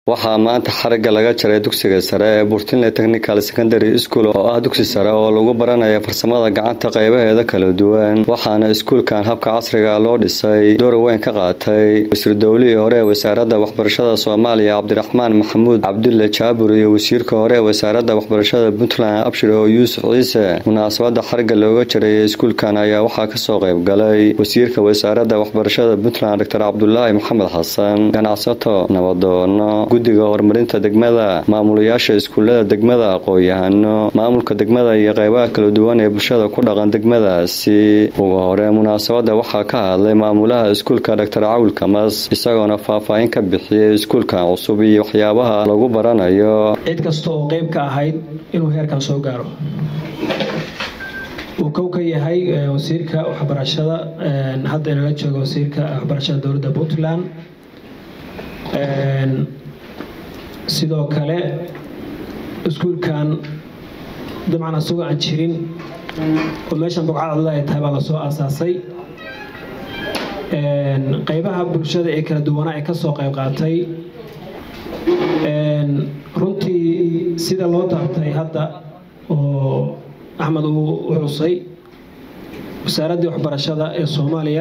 waxaa maanta xarigga laga jaray dugsiga sare ee burtinle technical secondary school oo ah dugsi sare oo lagu baranayo farsamada gacanta qaybaheeda kala duwan waxaana iskuulkan habka casriga loo dhisay door weyn ka qaatay wasiir dowlihii hore ee wasaaradda waxbarashada soomaaliya cabdiraxmaan maxamuud cabdulle jaabur iyo wasiirka hore ee wasaaradda waxbarashada puntland abshir oo yuusuf ciise munaasabada xarigga looga jareeyay iskuulkan ayaa waxaa kasoo qayb galay wasiirka wasaaradda waxbarashada puntland doctor cabdulaahi maxamed xasan ganacsato nabadoono guddiga horumarinta degmada maamulayaasha iskuullada degmada aqoon-yahano maamulka degmada iyo qeybaha kala duwan ee bulshada ku dhaqan degmadaasi ugu hore munaasabada waxaa ka hadlay maamulaha iskuulka doctor cawil kamas isagoona faahfaahin ka bixiyey iskuulkan cusub iyo waxyaabaha lagu baranayo cid kasta oo qeyb ka ahayd inuu heerkan soo gaaro uu kow ka yahay wasiirka waxbarashada hadda inala jooga wasiirka waxbarashada dowladda puntland sidoo kale iskuulkan dabcan asagoo aan jirin oo meeshan bogcadcadada ay tahay baa lasoo aasaasay qeybaha bulshada ee kala duwanaa ee kasoo qayb qaatay runtii sida loo taabtay hadda oo axmed uu u xusay wasaaraddii waxbarashada ee soomaaliya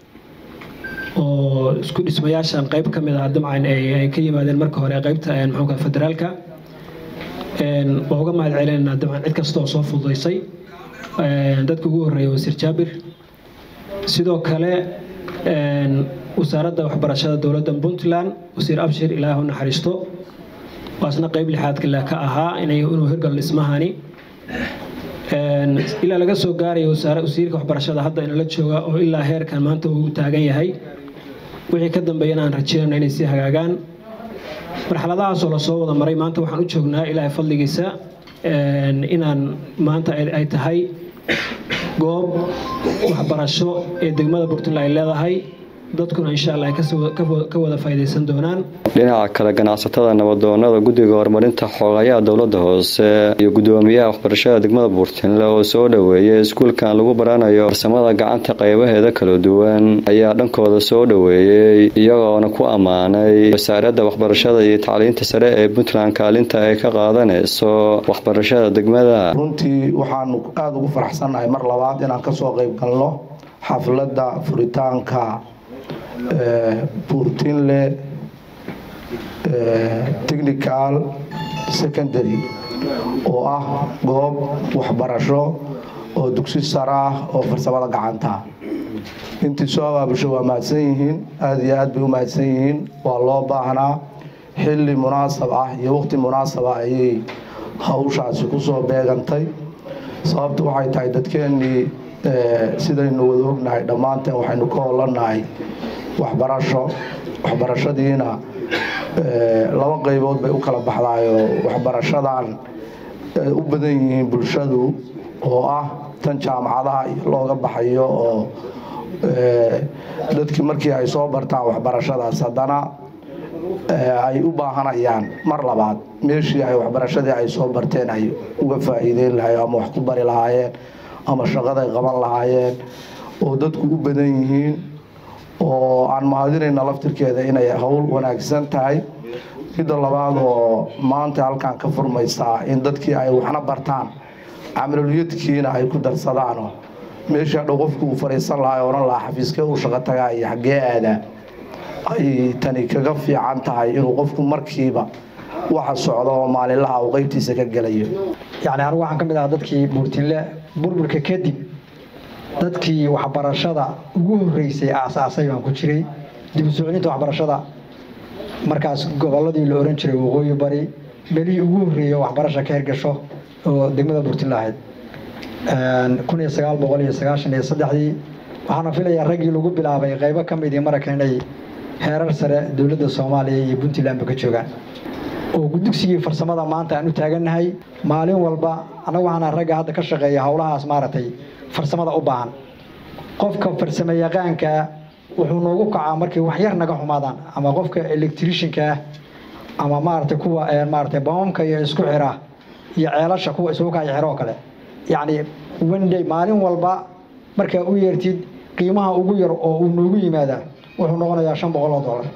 oo isku dhismayaashan qayb ka mid ah dabcan ay ka yimaadeen marka hore qaybta maxuuka federaalka waa uga mahad celinaynaa dabcan cid kasta oo soo fududaysay dadka ugu horreeya wasiir jaabir sidoo kale wasaaradda waxbarashada dowladda puntland wasiir abshir ilaahu naxariisto waasna qayb lixaadka leh ka ahaa inuu hirgal dhismahani ilaa laga soo gaarayo wasiirka waxbarashada hadda inala jooga oo ilaa heerkan maanta uu taagan yahay wixii ka dambeeyana aan rajeynayna inay sii hagaagaan marxaladahaasoo lasoo wada maray maanta waxaan u joognaa ilaahay fadligiisa inaan maanta ay tahay goob waxbarasho ee degmada puntland ay leedahay dadkuna insha alla ay ka wada faa'iidaysan doonaan dhinaca kale ganacsatada nabadoonada guddiga horumarinta xoogayaha dowladda hoose iyo guddoomiyaha waxbarashada degmada buurtinle oo soo dhoweeyay iskuulkan lagu baranayo farsamada gacanta qaybaheeda kala duwan ayaa dhankooda soo dhoweeyey iyagoona ku ammaanay wasaaradda waxbarashada iyo tacliinta sare ee puntland kaalinta ay ka qaadanayso waxbarashada degmada runtii waxaanu aada ugu faraxsannahay mar labaad inaan kasoo qayb galno xafladda furitaanka buurtinle technical secondary oo ah goob waxbarasho oo dugsi sare ah oo farsamada gacanta intii soo abaabusho waa mahadsan yihiin aada iyo aad bay u mahadsan yihiin waa loo baahnaa xilli munaasab ah iyo waqti munaasaba ayay hawshaasi kusoo beegantay sababtu waxay tahay dadkeennii sidaynu wada ognahay dhammaanteen waxaynu ka holannahay waxbarasho waxbarashadiina laba qaybood bay u kala baxdaayoo waxbarashadan u badan yihiin bulshadu oo ah tan jaamacadaha iyo looga baxayo oo dadkii markii ay soo bartaan waxbarashadaas haddana ay u baahanayaan mar labaad meeshii ay waxbarashadii ay soo barteen ay uga faa'iideyn lahayen ama wax ku bari lahaayeen ama shaqaday qaban lahaayeen oo dadku u badan yihiin oo aan mahadinayna laftirkeeda inay howl wanaagsan tahay midda labaad oo maanta halkan ka furmaysaa in dadkii ay waxna bartaan camaloliyadkiina ay ku darsadaano meeshii hadhow qofku uu fadhiisan lahaa odhan lahaa xafiiskee uu shaqo tagaa iyo xaggee aadaa ay tani kaga fiican tahay inuu qofku markiiba waxa socda oo maalinlaha uu qeybtiisa ka gelayo yacni anigu waxaan ka mid ahaa dadkii buurtinle burburka kadib dadkii waxbarashada ugu horreysay aasaasay baan ku jiray dib u soclinta waxbarashada markaas gobolladii la ohan jiray waqooyi bari belihii ugu horreeyay waxbarasha ka hirgasho oo degmada buurtinle ahayd kun iyo sagaal boqol iyo sagaashan iyo saddexdii waxaana filayaa raggii lagu bilaabay qaybo ka midii maraka inay heerar sare dowladda soomaaliya iyo puntlandba ka joogaan oo dugsigii farsamada maanta aan u taagannahay maalin walba annagu waxaana ragga hadda ka shaqeeya howlahaas maaragtay farsamada u baahan qofka farsamo yaqaankaa wuxuu noogu kacaa markay wax yar naga xumaadaan ama qofka electriciankaah ama maaragtay kuwa maaragtay bamamka iyo isku xira iyo ceelasha kuwa isugu kaya xiro oo kale yacni wenday maalin walba markaa u yeertid qiimaha ugu yar oo uu noogu yimaadaa wuxuu noqonayaa shan boqol oo dollar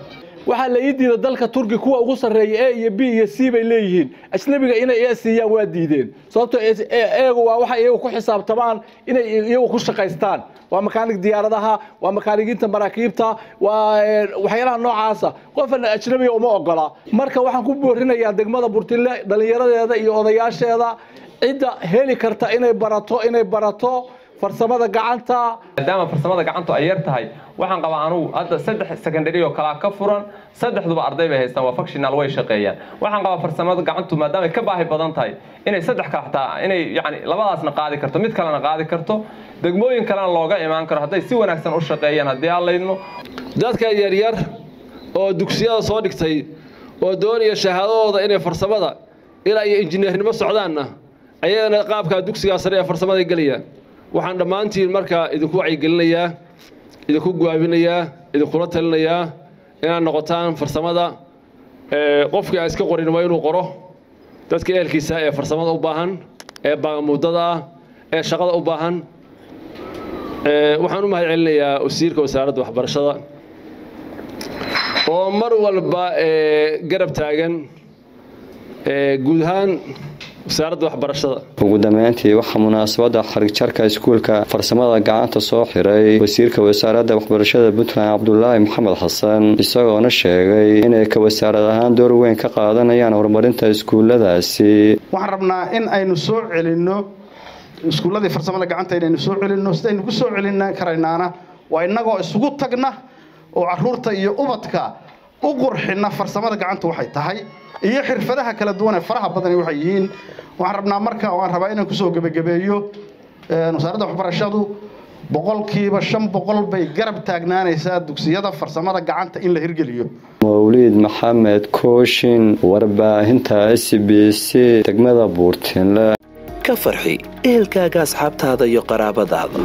waxaa la ii diida dalka turki kuwa ugu sarreeya e iyo b iyo c bay leeyihiin ajnabiga inay e siiyaan waa diideen sababtoo eegu waa waxay iyagu ku xisaabtamaan inay iyagu ku shaqaystaan waa makaanig diyaaradaha waa makaanigiinta maraakiibta waa waxyaalaha noocaasa qofan ajnabiga uma ogola marka waxaan ku boorinayaa degmada burtinle dhallinyaradeeda iyo odayaasheeda cidda heli karta inay barato inay barato farsamada gacanta maadaama farsamada gacantu ay yar tahay waxaan qabaa anugu hadda saddex secondary oo kalaa ka furan saddexduba arday bay haystaan waa functional way shaqeeyaan waxaan qabaa farsamada gacantu maadaama ay ka baahi badan tahay inay saddex kale xataa inay yani labadaasna qaadi karto mid kalena qaadi karto degmooyin kalena looga imaan karo hadday si wanaagsan u shaqeeyaan haddii aan laydno dadka yaryar oo dugsiyada soo dhigtay oo doonaya shahaadadooda inay farsamada ilaa iyo injineernimo socdaanna ayagana qaabkaa dugsigaa sare ee farsamada gelayaan waxaan dhammaantiin markaa idinku wacyigelinayaa idinku guwaabinayaa idinkula talinayaa inaad noqotaan farsamada qofkii aan iska qorin waa inuu qoro dadka ehelkiisa ee farsamada u baahan ee baagamuudada ah ee shaqada u baahan waxaan u mahad celinayaa wasiirka wasaaradda waxbarashada oo mar walba garab taagan guud ahaan wasaaradda waxbarashada ugu dambeyntii waxaa munaasabadda xarigjarka iskuulka farsamada gacanta soo xiray wasiirka wasaaradda waxbarashada puntland cabdulaahi maxamed xasan isagoona sheegay inay ka wasaarad ahaan door weyn ka qaadanayaan horumarinta iskuulladaasi waxaan rabnaa in aynu soo celinno iskuulladii farsamada gacanta inaynu soo celinno sidaynu ku soo celin karaynaana waa innagoo isugu tagna oo caruurta iyo ubadka u qurxina farsamada gacanta waxay tahay iyo xirfadaha kala duwan ee faraha badani waxay yihiin waxaan rabnaa marka waan rabaa inaan kusoo gebagabeeyo wasaaradda waxbarashadu boqolkiiba shan boqol bay garab taagnaanaysaa dugsiyada farsamada gacanta in la hirgeliyo mawliid maxamed kooshin warbaahinta s b c degmada buurtinle ka farxi ehelkaaga asxaabtaada iyo qaraabadaada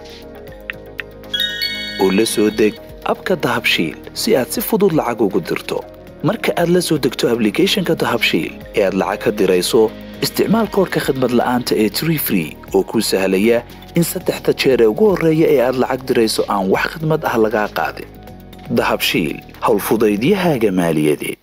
oo la soo deg abka dahabshiil si aad si fudud lacag ugu dirto marka aad la soo degto ablicathonka dahabshiil ee aad lacag ka dirayso isticmaal koorka khadmad la'aanta ee tree free oo kuu sahlaya in saddexda jeer ee ugu horreeya ee aad lacag dirayso aan wax khadmad ah lagaa qaadin dahabshiil howlfudaydiyahaaga maaliyadeed